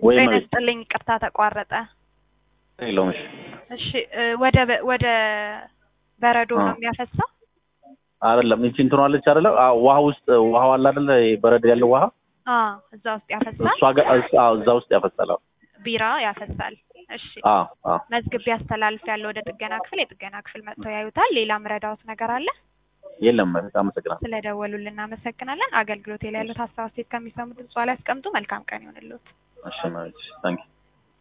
ወይ ጤና መቤት ይስጥልኝ። ይቅርታ ተቋረጠ። የለውም። እሺ እሺ እ ወደ በ- ወደ በረዶ አ። ነው የሚያፈሳው? አይደለም ይቺ እንትኗ አለች አይደለ? አዎ፣ ውሃ ውስጥ ውሃው አለ አይደለ? ይሄ በረድ ያለው ውሃ አ እዛ ውስጥ ያፈሳል። እሷ ጋር አዎ፣ እዛ ውስጥ ያፈሳል። አዎ ቢራ ያፈሳል። እሺ አዎ አዎ። መዝግቤ አስተላልፍ ያለው ወደ ጥገና ክፍል፣ የጥገና ክፍል መጥተው ያዩታል። ሌላ ምረዳውት ነገር አለ? የለም መቤት፣ አመሰግናለሁ። ስለደወሉልን እናመሰግናለን። አገልግሎት ላይ ያሉት ሀሳብ አስተያየት ከሚሰሙት ድምጽ ላይ ያስቀምጡ። መልካም ቀን ይሆንልዎት። እሺ መቤት፣ ታንኪ